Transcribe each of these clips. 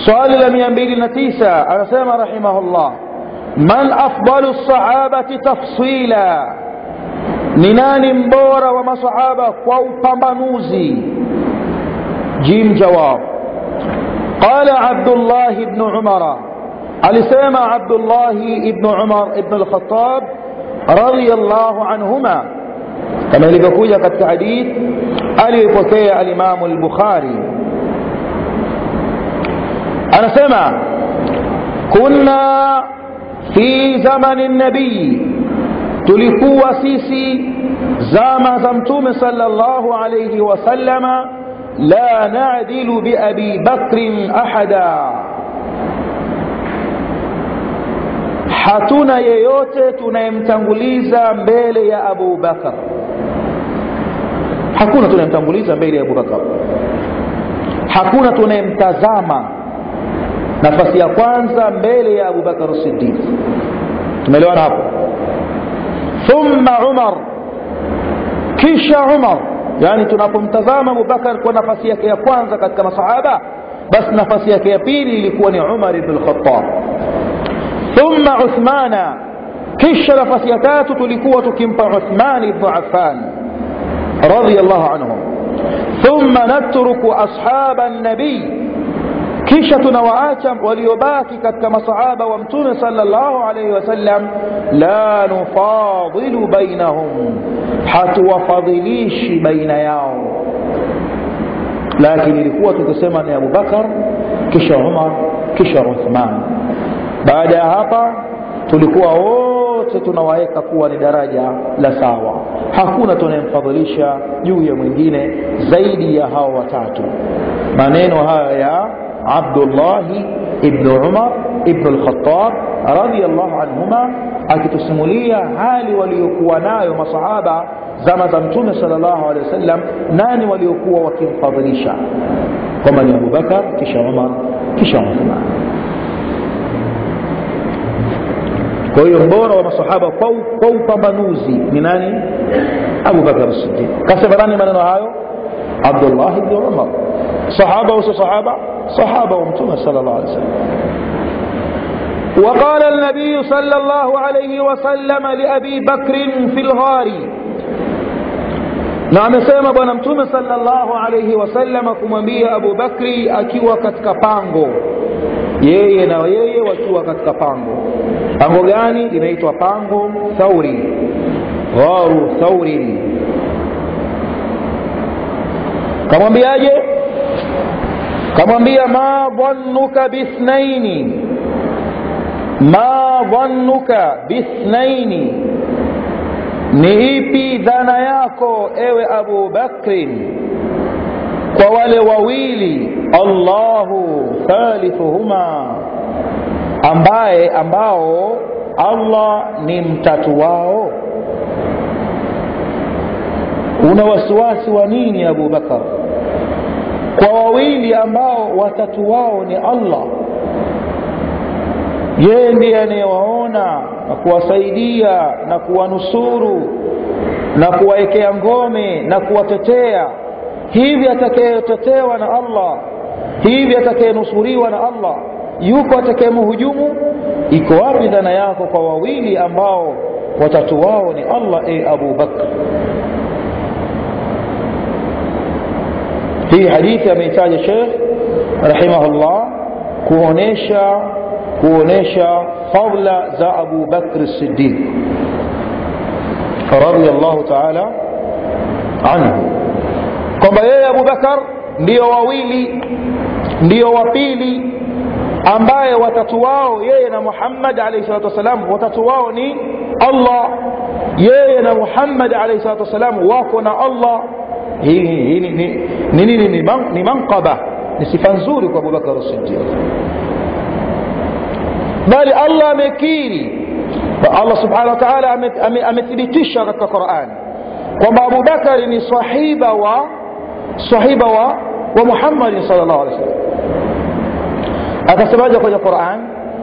swali la mia mbili na tisa anasema rahimahullah man afdalu sahabati tafsila ni nani mbora wa masahaba kwa upambanuzi jim jawab qala abdullah ibn umara alisema abdullah ibn umar ibn al-khattab radiyallahu anhuma kama ilivyokuja katika hadith aliyopokea alimamu al-bukhari anasema kunna fi zamani nabii tulikuwa sisi zama za mtume sallallahu alayhi wasallama la nadilu biabi bakrin ahada hatuna yeyote tunayemtanguliza mbele ya abu bakar hakuna tunayemtanguliza mbele ya abu bakar hakuna tunayemtazama nafasi ya kwanza mbele ya abu bakar siddiq tumeelewana hapo thumma umar kisha umar yani tunapomtazama abubakar kwa nafasi yake ya kwanza katika masahaba basi nafasi yake ya pili ilikuwa ni umar ibn lkhatab thumma uthmana kisha nafasi ya tatu tulikuwa tukimpa uthman ibnu affan radiallahu anhum thumma natruku ashaba nabii kisha tunawaacha waliobaki katika masahaba wa mtume sallallahu alaihi wasallam la nufadilu bainahum hatuwafadhilishi baina yao lakini ilikuwa tukisema ni abubakar kisha umar kisha uthman baada ya hapa tulikuwa wote tunawaweka kuwa ni daraja la sawa hakuna tunayemfadhilisha juu ya mwingine zaidi ya hao watatu maneno haya ya abdullahi ibnu umar ibnu lkhatab radiallahu anhuma akitusimulia hali waliokuwa nayo masahaba zama za mtume sal llahu alehi wasallam nani waliokuwa wakimfadhilisha kwamba ni abubakar kisha umar kisha uthman kwa hiyo mbora wa masahaba kwa upambanuzi ni nani abubakar sidiq kasema nani maneno hayo abdullah bni umar sahaba uso sahaba صحابة ومتونا صلى الله عليه وسلم وقال النبي صلى الله عليه وسلم لأبي بكر في الغار na amesema bwana mtume salllahu alaihi wasallam kumwambia abu bakri akiwa katika pango yeye na yeye wakiwa katika pango pango gani linaitwa pango thauri gharu thaurin kamwambiaje kamwambia ma dhannuka bithnaini ma dhannuka bithnaini ni ipi dhana yako ewe abu bakrin kwa wale wawili allahu thalithuhuma ambaye ambao allah ni mtatu wao una wasiwasi wa nini abu bakar kwa wawili ambao watatu wao ni allah yeye ndiye anayewaona na kuwasaidia na kuwanusuru na kuwaekea ngome na kuwatetea hivi atakayetetewa na allah hivi atakayenusuriwa na allah yuko atakayemhujumu iko wapi dhana yako kwa wawili ambao watatu wao ni allah e abu bakr hii hadithi ameitaja shekh rahimahullah kuonesha kuonesha fadla za abu bakr sidiq radiallahu taala anhu kwamba yeye abu bakar ndiyo wawili ndiyo wa pili ambaye watatu wao yeye na muhammad alaihi salatu wassalam watatu wao ni allah yeye na muhammad alaihi salatu wassalam wako na allah hii hii ni ni nini ni, man, ni manqaba ni sifa nzuri kwa abubakar sidiq bali allah amekiri allah subhanahu wa taala amethibitisha katika quran kwamba abubakari ni sahiba wa sahiba wa wa muhammadin sal llahu alih wasallam akasemaje kwenye quran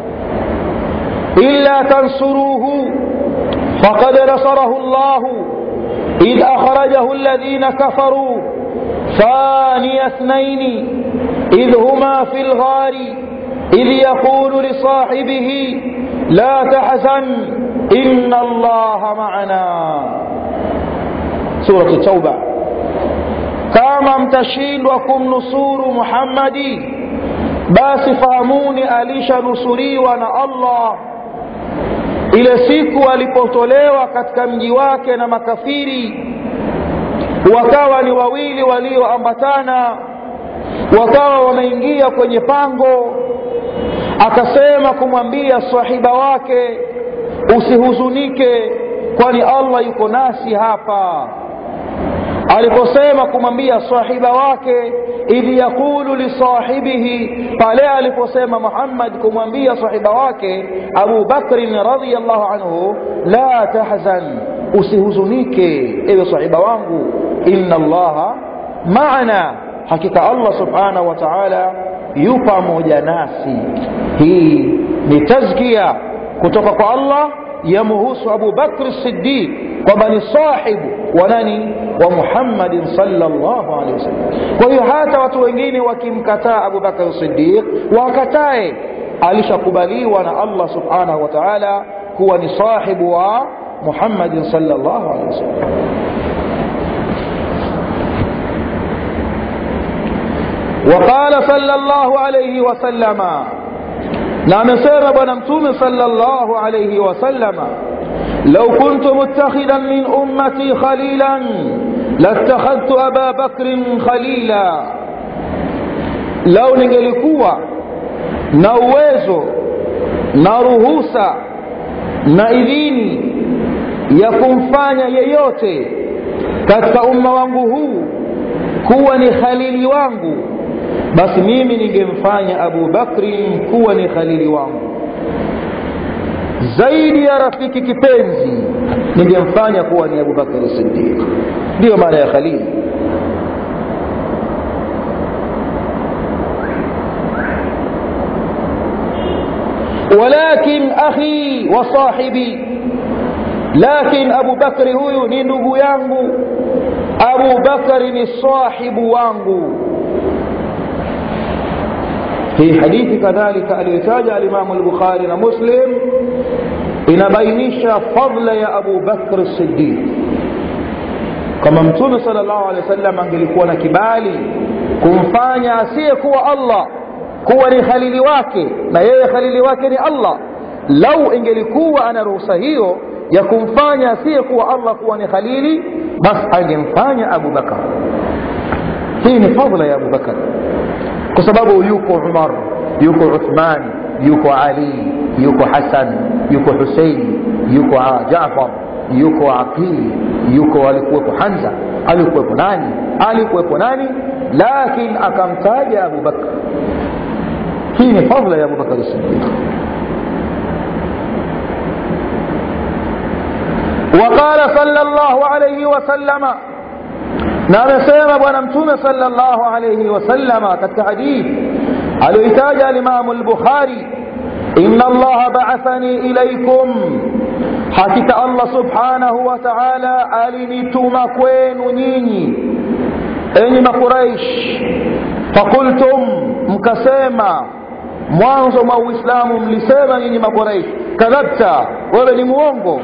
illa tansuruhu faqad nasarahu llahu إذ أخرجه الذين كفروا ثاني اثنين إذ هما في الغار إذ يقول لصاحبه لا تحزن إن الله معنا سورة التوبة كما mtashindwa kumnusuru Muhammadi basi fahamuni alishanusuriwa na Allah ile siku alipotolewa katika mji wake na makafiri wakawa ni wawili walioambatana wakawa wameingia kwenye pango akasema kumwambia sahiba wake usihuzunike kwani allah yuko nasi hapa aliposema kumwambia sahiba wake idh yaqulu lisahibihi pale aliposema muhammad kumwambia sahiba wake abu bakrin radiallahu anhu la tahzan usihuzunike ewe sahiba wangu inna allaha maana hakika allah subhanahu wa taala yu pamoja nasi hii ni tazkia kutoka kwa allah yamuhusu abu bakr siddiq kwamba ni sahibu wa nani wa muhammadin salllahu alehi wasallam kwa hiyo hata watu wengine wakimkataa abu bakr siddiq wakatae alishakubaliwa na allah subhanahu wa taala kuwa ni sahibu wa muhammadin salllahu alehi wasallam وقال صلى الله عليه وسلم na amesema bwana mtume sallallahu alayhi wasallama law kuntu muttakhidan min ummati khalilan lattakhadhtu aba bakrin khalila lau ningelikuwa na uwezo na ruhusa na idhini ya kumfanya yeyote katika umma wangu huu kuwa ni khalili wangu basi mimi ningemfanya abu bakrin kuwa ni khalili wangu zaidi ya rafiki kipenzi ningemfanya kuwa ni abu bakri sidiq ndiyo maana ya khalili walakin akhi wa sahibi lakin abu bakri huyu ni ndugu yangu abu bakri ni sahibu wangu hii hadithi kadhalika aliyotaja alimamu lbukhari na muslim inabainisha fadla ya abu bakr sidiq kama mtume sal llahu alehi wa sallam angelikuwa na kibali kumfanya asiyekuwa allah kuwa ni khalili wake na yeye khalili wake ni allah lau ingelikuwa ana ruhusa hiyo ya kumfanya asiyekuwa allah kuwa ni khalili basi angemfanya abu bakar hii ni fadla ya abu bakar kwa sababu yuko umar yuko uthman yuko ali yuko hasan yuko husein yuko jafar yuko aqili yuko alikuwepo hanza alikuwepo nani alikuwepo nani lakin akamtaja abu bakr hii ni fadla ya abubakar sidiq وقال صلى الله عليه وسلم na amesema bwana mtume salllahu alaihi wasallama katika hadithi aliyoitaja alimamu lbukhari ina allaha baathani ilaikum hakika allah subhanahu wa taala alinituma kwenu nyinyi enyi makuraish fakultum mkasema mwanzo mwa uislamu mlisema nyinyi makuraish kadhabta wewe ni muongo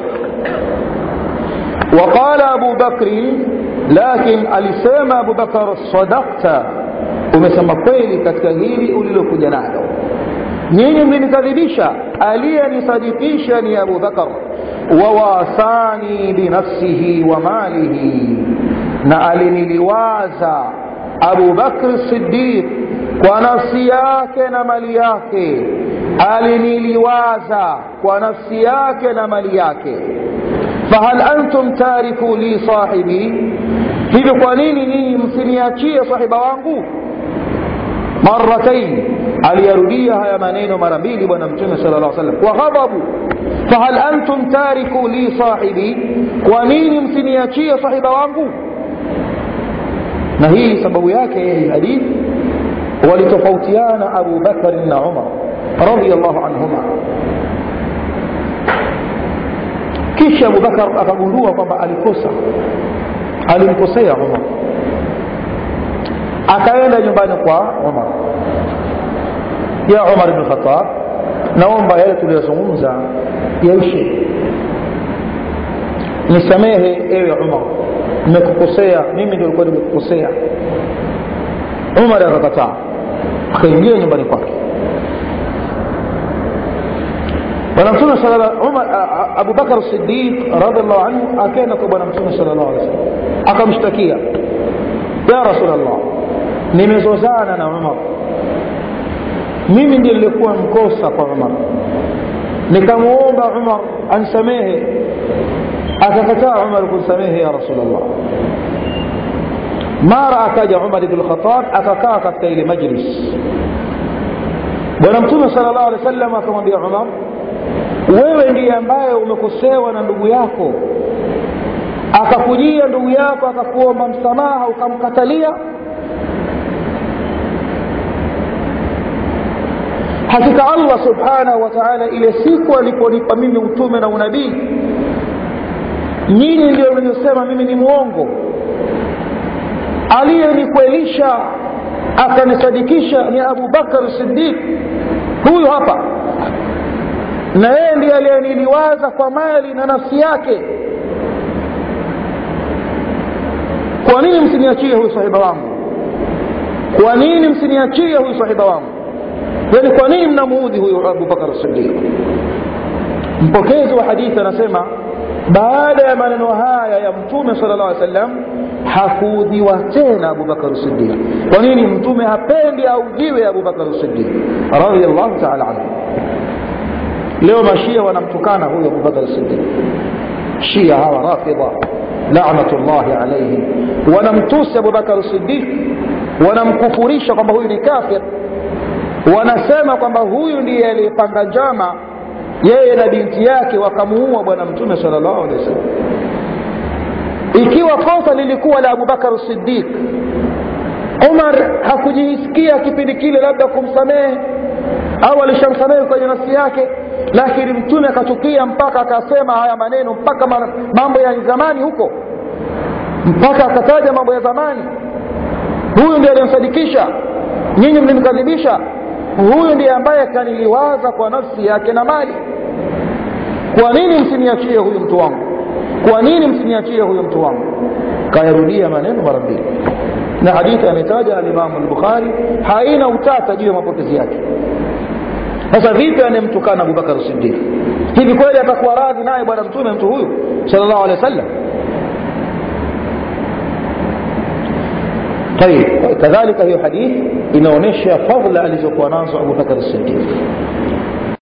وقال أبو بكر لكن alisema Abu Bakar sadaqta umesema kweli katika hili ulilokuja nalo nyinyi mlinikadhibisha aliyenisadikisha ni Abu Bakar wawasani binafsihi wa malihi na aliniliwaza Abu Bakr Siddiq kwa nafsi yake na mali yake aliniliwaza kwa nafsi yake na mali yake fahal antum tariku li sahibi hivyo kwa nini nyinyi msiniachie sahiba wangu maratain aliyarudia haya maneno mara mbili bwana mtume sala llah salam kwa ghadhabu fahal antum tariku li sahibi kwa nini msiniachie sahiba wangu na hii sababu yake hii hadithi walitofautiana abu bakari na umar radiallahu anhuma kisha abubakar akagundua kwamba alikosa alimkosea umar akaenda nyumbani kwa umar ya umar bn khatab naomba yale tuliyozungumza yaishe nisamehe ewe umar nimekukosea mimi ndio likuwa nimekukosea umar akakataa akaingia nyumbani kwake bwana mtume abubakar sidiq radiallahu anhu akaenda kwa bwana mtume sal llahu alih wasallam akamshtakia ya rasulllah nimezozana na umar mimi ndiye nilikuwa mkosa kwa umar nikamwomba umar ansamehe akakataa umar kunsamehe ya rasulllah mara akaja umar ibn lkhatab akakaa katika ile majlis bwana mtume sala llahu alehi wa sallam akamwambia umar wewe ndiye ambaye umekosewa na ndugu yako akakujia ndugu yako akakuomba msamaha ukamkatalia hakika allah subhanahu wa taala ile siku aliponipa mimi utume na unabii nyinyi ndio mliosema mimi ni mwongo aliyenikwelisha akanisadikisha ni abu bakar sidiq huyu hapa na yeye ndiye aliyeniliwaza kwa mali na nafsi yake kwa nini msiniachie huyu sahiba wangu kwa nini msiniachie huyu sahiba wangu yani kwa nini mnamuudhi huyu abubakar sidiq mpokezi wa hadithi anasema baada ya maneno haya ya mtume sala llah alih sallam hakuudhiwa tena abubakar sidiq kwa nini mtume hapendi audhiwe abubakar sidiq radiallahu taala anhu leo mashia wanamtukana huyu abubakar sidiq shia hawa rafidha lanatullahi alaihim wanamtusi abubakar sidiq wanamkufurisha kwamba huyu ni kafir wanasema kwamba huyu ndiye aliyepanga njama yeye na binti yake wakamuua bwana mtume sal llahu alehi wasallam ikiwa kosa lilikuwa la abubakar sidiq umar hakujisikia kipindi kile labda kumsamehe au alishamsamehe kwenye nafsi yake lakini mtume akachukia mpaka akasema haya maneno mpaka mambo ya zamani huko mpaka akataja mambo ya zamani huyu ndiye aliyemsadikisha nyinyi mlimkadhibisha huyu ndiye ambaye kaniliwaza kwa nafsi yake na mali kwa nini msiniachie huyu mtu wangu kwa nini msiniachie huyu mtu wangu kayarudia maneno mara mbili na hadithi ametaja alimamu lbukhari haina utata juu ya mapokezi yake sasa vipi anemtukana abubakar sidiq hivi kweli atakuwa radhi naye bwana mtume mtu huyu sal llahu alehi wa sallam طيب كذلك hiyo hadithi inaonyesha fadhila alizokuwa nazo abubakar sidiq